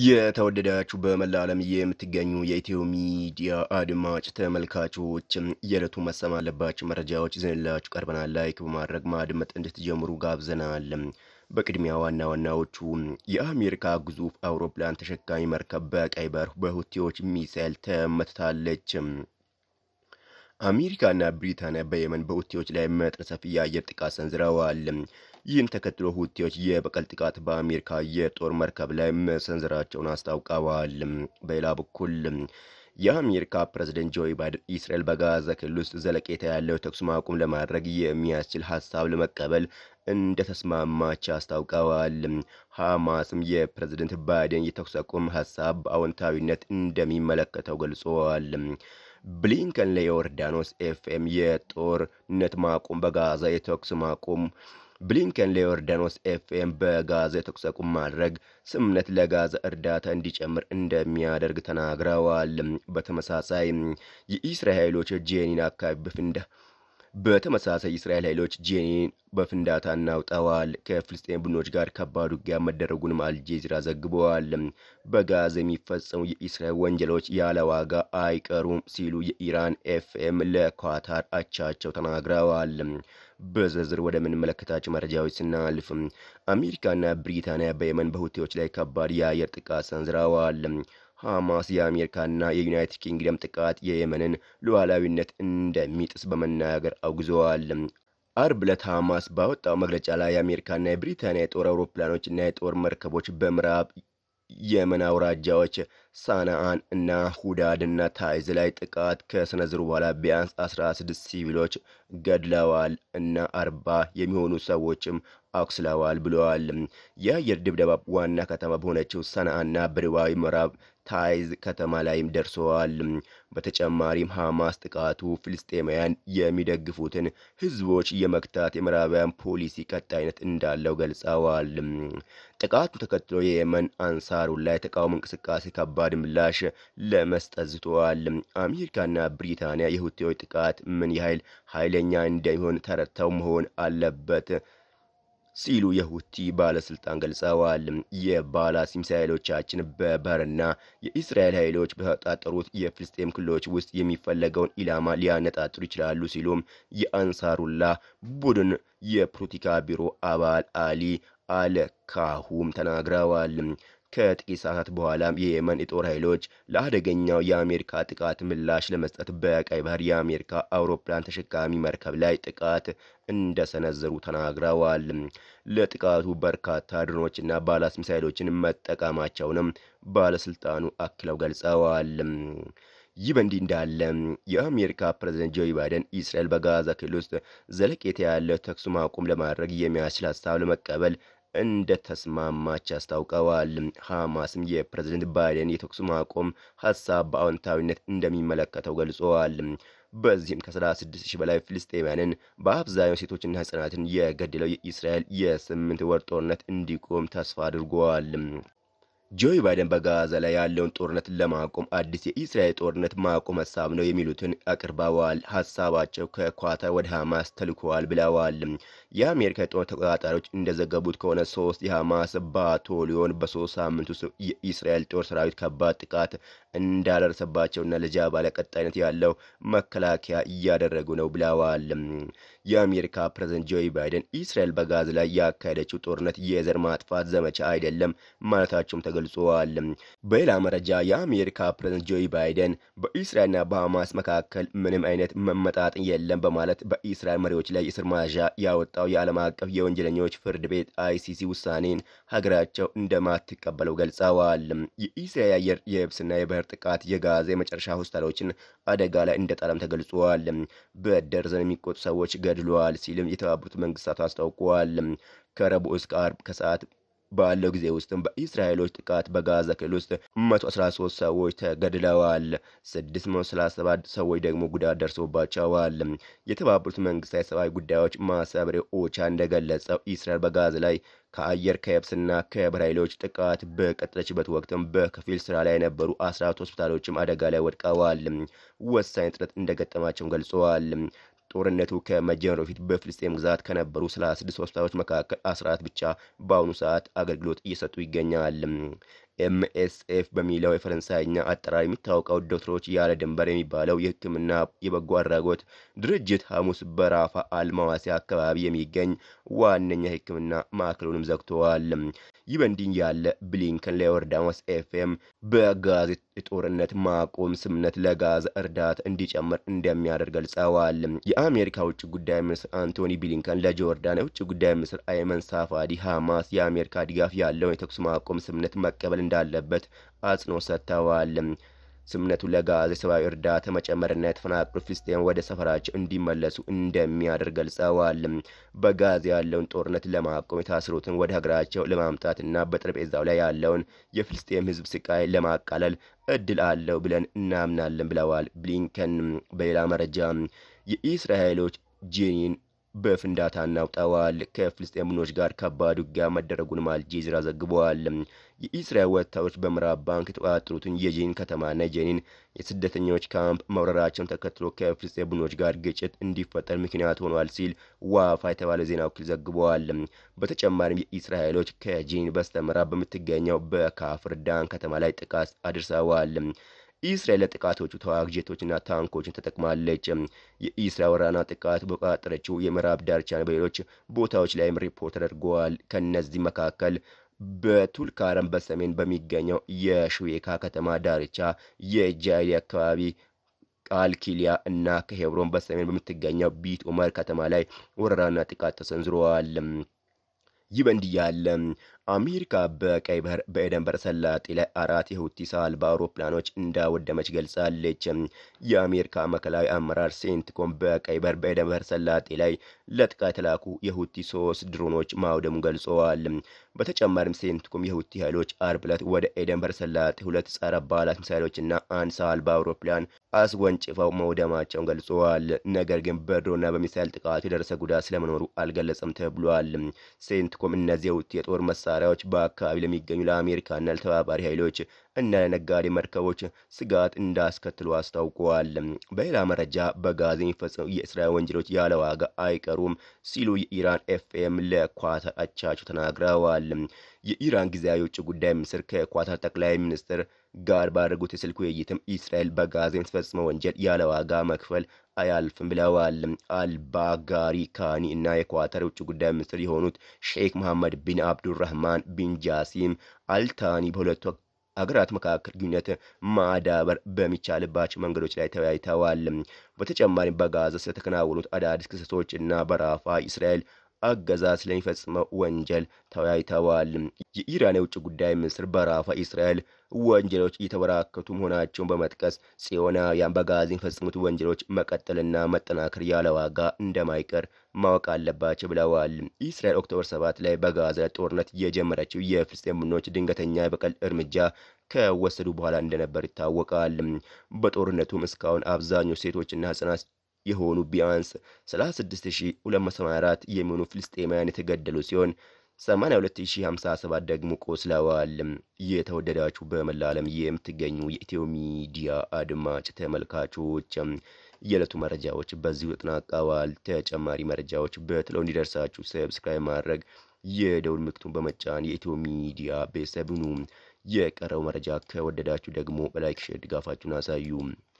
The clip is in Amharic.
የተወደዳችሁ በመላ ዓለም የምትገኙ የኢትዮ ሚዲያ አድማጭ ተመልካቾች የዕለቱ መሰማ አለባቸው መረጃዎች ይዘንላችሁ ቀርበናል። ላይክ በማድረግ ማድመጥ እንድትጀምሩ ጋብዘናል። በቅድሚያ ዋና ዋናዎቹ የአሜሪካ ግዙፍ አውሮፕላን ተሸካሚ መርከብ በቀይ ባህር በሁቲዎች ሚሳኤል ተመትታለች። አሜሪካና ብሪታንያ በየመን በሁቲዎች ላይ መጠነ ሰፊ የአየር ጥቃት ሰንዝረዋል። ይህን ተከትሎ ሁቲዎች የበቀል ጥቃት በአሜሪካ የጦር መርከብ ላይ መሰንዘራቸውን አስታውቀዋል። በሌላ በኩል የአሜሪካ ፕሬዝደንት ጆ ባይደን እስራኤል በጋዛ ክልል ውስጥ ዘለቄታ ያለው ተኩስ ማቆም ለማድረግ የሚያስችል ሀሳብ ለመቀበል እንደተስማማች አስታውቀዋል። ሐማስም የፕሬዝደንት ባይደን የተኩስ አቁም ሀሳብ በአዎንታዊነት እንደሚመለከተው ገልጸዋል። ብሊንከን ለዮርዳኖስ ኤፍኤም የጦርነት ማቆም በጋዛ የተኩስ ማቆም ብሊንከን ለዮርዳኖስ ኤፍኤም በጋዛ የተኩስ አቁም ማድረግ ስምምነት ለጋዛ እርዳታ እንዲጨምር እንደሚያደርግ ተናግረዋል። በተመሳሳይ የኢስራኤል ኃይሎች ጄኒን አካባቢ በፍንዳ በተመሳሳይ የእስራኤል ኃይሎች ጄኒን በፍንዳታ እናውጠዋል። ከፍልስጤን ቡድኖች ጋር ከባድ ውጊያ መደረጉንም አልጄዚራ ዘግበዋል። በጋዛ የሚፈጸሙ የእስራኤል ወንጀሎች ያለ ዋጋ አይቀሩም ሲሉ የኢራን ኤፍኤም ለኳታር አቻቸው ተናግረዋል። በዝርዝር ወደምንመለከታቸው መረጃዎች ስናልፍ አሜሪካና ብሪታንያ በየመን በሁቲዎች ላይ ከባድ የአየር ጥቃት ሰንዝረዋል። ሐማስ የአሜሪካና የዩናይትድ ኪንግደም ጥቃት የየመንን ሉዓላዊነት እንደሚጥስ በመናገር አውግዘዋል። አርብ ዕለት ሐማስ ባወጣው መግለጫ ላይ የአሜሪካና የብሪታንያ የጦር አውሮፕላኖችና የጦር መርከቦች በምዕራብ የመን አውራጃዎች ሳናአን እና ሁዳድና ታይዝ ላይ ጥቃት ከሰነዘሩ በኋላ ቢያንስ 16 ሲቪሎች ገድለዋል እና አርባ የሚሆኑ ሰዎችም አቁስለዋል ብለዋል። የአየር ድብደባ ዋና ከተማ በሆነችው ሰናአና በደቡባዊ ምዕራብ ታይዝ ከተማ ላይም ደርሰዋል። በተጨማሪም ሐማስ ጥቃቱ ፍልስጤማውያን የሚደግፉትን ህዝቦች የመግታት የምዕራባውያን ፖሊሲ ቀጣይነት እንዳለው ገልጸዋል። ጥቃቱን ተከትሎ የየመን አንሳሩላ የተቃውሞ እንቅስቃሴ ከባድ ምላሽ ለመስጠት ዝተዋል። አሜሪካና ብሪታንያ የሁቲዎች ጥቃት ምን ያህል ኃይለኛ እንደሚሆን ተረድተው መሆን አለበት ሲሉ የሁቲ ባለስልጣን ገልጸዋል። የባላስቲክ ሚሳይሎቻችን በባህርና የእስራኤል ኃይሎች በተጣጠሩት የፍልስጤም ክልሎች ውስጥ የሚፈለገውን ኢላማ ሊያነጣጥሩ ይችላሉ ሲሉም የአንሳሩላ ቡድን የፖለቲካ ቢሮ አባል አሊ አልካሁም ተናግረዋል። ከጥቂት ሰዓታት በኋላም የየመን የጦር ኃይሎች ለአደገኛው የአሜሪካ ጥቃት ምላሽ ለመስጠት በቀይ ባህር የአሜሪካ አውሮፕላን ተሸካሚ መርከብ ላይ ጥቃት እንደሰነዘሩ ተናግረዋል። ለጥቃቱ በርካታ ድሮኖችና ባላስቲክ ሚሳይሎችን መጠቀማቸውንም ባለስልጣኑ አክለው ገልጸዋል። ይህ በእንዲህ እንዳለ የአሜሪካ ፕሬዝደንት ጆ ባይደን እስራኤል በጋዛ ክልል ውስጥ ዘለቄታ ያለው ተኩስ ማቆም ለማድረግ የሚያስችል ሀሳብ ለመቀበል እንደተስማማች አስታውቀዋል። ሐማስም የፕሬዝደንት ባይደን የተኩስ ማቆም ሀሳብ በአዎንታዊነት እንደሚመለከተው ገልጸዋል። በዚህም ከ36 ሺህ በላይ ፍልስጤማያንን በአብዛኛው ሴቶችና ሕጻናትን የገደለው የእስራኤል የስምንት ወር ጦርነት እንዲቆም ተስፋ አድርገዋል። ጆ ባይደን በጋዛ ላይ ያለውን ጦርነት ለማቆም አዲስ የእስራኤል ጦርነት ማቆም ሀሳብ ነው የሚሉትን አቅርበዋል። ሀሳባቸው ከኳታር ወደ ሐማስ ተልኮዋል ብለዋል። የአሜሪካ የጦር ተቆጣጣሪዎች እንደዘገቡት ከሆነ ሶስት የሐማስ ባታሊዮን በሶስት ሳምንት ውስጥ የእስራኤል ጦር ሰራዊት ከባድ ጥቃት እንዳደረሰባቸውና ለጃባላ ቀጣይነት ያለው መከላከያ እያደረጉ ነው ብለዋል። የአሜሪካ ፕሬዝደንት ጆ ባይደን እስራኤል በጋዛ ላይ ያካሄደችው ጦርነት የዘር ማጥፋት ዘመቻ አይደለም ማለታቸውም ተገልጿል። በሌላ መረጃ የአሜሪካ ፕሬዝደንት ጆ ባይደን በእስራኤልና በሐማስ መካከል ምንም አይነት መመጣጠን የለም በማለት በእስራኤል መሪዎች ላይ የእስር ማዣ ያወጣው የዓለም አቀፍ የወንጀለኞች ፍርድ ቤት አይሲሲ ውሳኔን ሀገራቸው እንደማትቀበለው ገልጸዋል። የእስራኤል የአየር የብስና የባህር ጥቃት የጋዛ የመጨረሻ ሆስፒታሎችን አደጋ ላይ እንደጣለም ተገልጿል። በደርዘን የሚቆጡ ሰዎች ገድለዋል ሲልም የተባበሩት መንግስታት አስታውቀዋል። ከረቡዕ እስከ ዓርብ ከሰዓት ባለው ጊዜ ውስጥም በእስራኤሎች ጥቃት በጋዛ ክልል ውስጥ 113 ሰዎች ተገድለዋል። 637 ሰዎች ደግሞ ጉዳት ደርሶባቸዋል። የተባበሩት መንግስታት የሰብአዊ ጉዳዮች ማሰብሪያ ኦቻ እንደገለጸው እስራኤል በጋዛ ላይ ከአየር ከየብስና ከባህር ኃይሎች ጥቃት በቀጠለችበት ወቅትም በከፊል ስራ ላይ የነበሩ 14 ሆስፒታሎችም አደጋ ላይ ወድቀዋል። ወሳኝ ጥረት እንደገጠማቸውም ገልጸዋል። ጦርነቱ ከመጀመሩ በፊት በፍልስጤም ግዛት ከነበሩ 36 ሆስፒታሎች መካከል 14 ብቻ በአሁኑ ሰዓት አገልግሎት እየሰጡ ይገኛል። ኤምኤስኤፍ በሚለው የፈረንሳይኛ አጠራር የሚታወቀው ዶክተሮች ያለ ድንበር የሚባለው የሕክምና የበጎ አድራጎት ድርጅት ሐሙስ በራፋ አልማዋሲ አካባቢ የሚገኝ ዋነኛ የሕክምና ማዕከሉንም ዘግተዋል። ይህ በእንዲህ ያለ ብሊንከን ለዮርዳኖስ ኤፍኤም በጋዝ የጦርነት ማቆም ስምምነት ለጋዛ እርዳታ እንዲጨምር እንደሚያደርግ ገልጸዋል። የአሜሪካ ውጭ ጉዳይ ሚኒስትር አንቶኒ ብሊንከን ለጆርዳን የውጭ ጉዳይ ሚኒስትር አይመን ሳፋዲ ሐማስ የአሜሪካ ድጋፍ ያለውን የተኩስ ማቆም ስምምነት መቀበል እንዳለበት አጽንኦት ሰጥተዋል። ስምምነቱ ለጋዛ የሰብአዊ እርዳታ መጨመርና የተፈናቀሉ ፍልስጤም ወደ ሰፈራቸው እንዲመለሱ እንደሚያደርግ ገልጸዋል። በጋዛ ያለውን ጦርነት ለማቆም የታሰሩትን ወደ ሀገራቸው ለማምጣትና በጠረጴዛው ላይ ያለውን የፍልስጤም ሕዝብ ስቃይ ለማቃለል እድል አለው ብለን እናምናለን ብለዋል ብሊንከን። በሌላ መረጃ የኢስራኤሎች ጄኒን በፍንዳታ እናውጠዋል። ከፍልስጤም ቡድኖች ጋር ከባድ ውጊያ መደረጉንም አልጄዚራ ዘግበዋል። የኢስራኤል ወታደሮች በምዕራብ ባንክ የተቆጣጠሩትን የጄኒን ከተማና የጄኒን የስደተኞች ካምፕ መውረራቸውን ተከትሎ ከፍልስጤም ቡድኖች ጋር ግጭት እንዲፈጠር ምክንያት ሆኗል ሲል ዋፋ የተባለ ዜና ወኪል ዘግበዋል። በተጨማሪም የኢስራኤሎች ከጄኒን በስተምዕራብ በምትገኘው በካፍር ዳን ከተማ ላይ ጥቃት አድርሰዋል። ኢስራኤል ለጥቃቶቹ ተዋጊ ጄቶችና ታንኮችን ተጠቅማለች። የኢስራኤል ወራና ጥቃት በቆጣጠረችው የምዕራብ ዳርቻ በሌሎች ቦታዎች ላይም ሪፖርት ተደርገዋል። ከእነዚህ መካከል በቱልካረም በሰሜን በሚገኘው የሽዌካ ከተማ ዳርቻ የጃይሊ አካባቢ ቃልኪሊያ እና ከሄብሮን በሰሜን በምትገኘው ቢት ኡመር ከተማ ላይ ወረራና ጥቃት ተሰንዝረዋል። ይህ በእንዲህ ያለ አሜሪካ በቀይ ባህር በኤደን ባህረ ሰላጤ ላይ አራት የሁቲ አልባ አውሮፕላኖች እንዳወደመች ገልጻለች። የአሜሪካ ማዕከላዊ አመራር ሴንትኮም በቀይ ባህር በኤደን ባህረ ሰላጤ ላይ ለጥቃት የተላኩ የሁቲ ሶስት ድሮኖች ማውደሙን ገልጸዋል። በተጨማሪም ሴንትኮም የሁቲ ኃይሎች አርብ ዕለት ወደ ኤደን ባህረ ሰላጤ ሁለት ጸረ ባላስት ሚሳይሎችና አንድ ሰው አልባ አውሮፕላን አስወንጭፈው መውደማቸውን ገልጸዋል። ነገር ግን በድሮና በሚሳይል ጥቃቱ የደረሰ ጉዳት ስለመኖሩ አልገለጸም ተብሏል። ሴንትኮም እነዚህ የሁቲ የጦር መሳሪያዎች በአካባቢ ለሚገኙ ለአሜሪካና ለተባባሪ ኃይሎች እና ለነጋዴ መርከቦች ስጋት እንዳስከትሉ አስታውቀዋል። በሌላ መረጃ በጋዛ የሚፈጸሙ የእስራኤል ወንጀሎች ያለ ዋጋ አይቀሩም ሲሉ የኢራን ኤፍኤም ለኳታር አቻቸው ተናግረዋል። የኢራን ጊዜያዊ የውጭ ጉዳይ ሚኒስትር ከኳታር ጠቅላይ ሚኒስትር ጋር ባደረጉት የስልክ ውይይትም እስራኤል በጋዛ የምትፈጽመው ወንጀል ያለ ዋጋ መክፈል አያልፍም ብለዋል። አልባጋሪ ካኒ እና የኳታር የውጭ ጉዳይ ሚኒስትር የሆኑት ሼክ መሐመድ ቢን አብዱራህማን ቢን ጃሲም አልታኒ በሁለቱ አገራት መካከል ግንኙነት ማዳበር በሚቻልባቸው መንገዶች ላይ ተወያይተዋል። በተጨማሪም በጋዛ ስለተከናወኑት አዳዲስ ክስተቶች እና በራፋ እስራኤል አገዛዝ ስለሚፈጽመው ወንጀል ተወያይተዋል። የኢራን የውጭ ጉዳይ ሚኒስትር በራፋ እስራኤል ወንጀሎች እየተበራከቱ መሆናቸውን በመጥቀስ ጽዮናውያን በጋዛ የሚፈጽሙት ወንጀሎች መቀጠልና መጠናከር ያለ ዋጋ እንደማይቀር ማወቅ አለባቸው ብለዋል። እስራኤል ኦክቶበር ሰባት ላይ በጋዛ ጦርነት የጀመረችው የፍልስጤም ቡድኖች ድንገተኛ የበቀል እርምጃ ከወሰዱ በኋላ እንደነበር ይታወቃል። በጦርነቱም እስካሁን አብዛኞቹ ሴቶችና ህጻናት የሆኑ ቢያንስ 36284 የሚሆኑ ፍልስጤማውያን የተገደሉ ሲሆን 82057 ደግሞ ቆስለዋል። የተወደዳችሁ በመላ ዓለም የምትገኙ የኢትዮ ሚዲያ አድማጭ ተመልካቾች የዕለቱ መረጃዎች በዚሁ ተጠናቀዋል። ተጨማሪ መረጃዎች በትለው እንዲደርሳችሁ ሰብስክራይብ ማድረግ የደውል ምልክቱን በመጫን የኢትዮ ሚዲያ ቤተሰብ ሁኑ። የቀረው መረጃ ከወደዳችሁ ደግሞ በላይክ ሼር ድጋፋችሁን አሳዩ።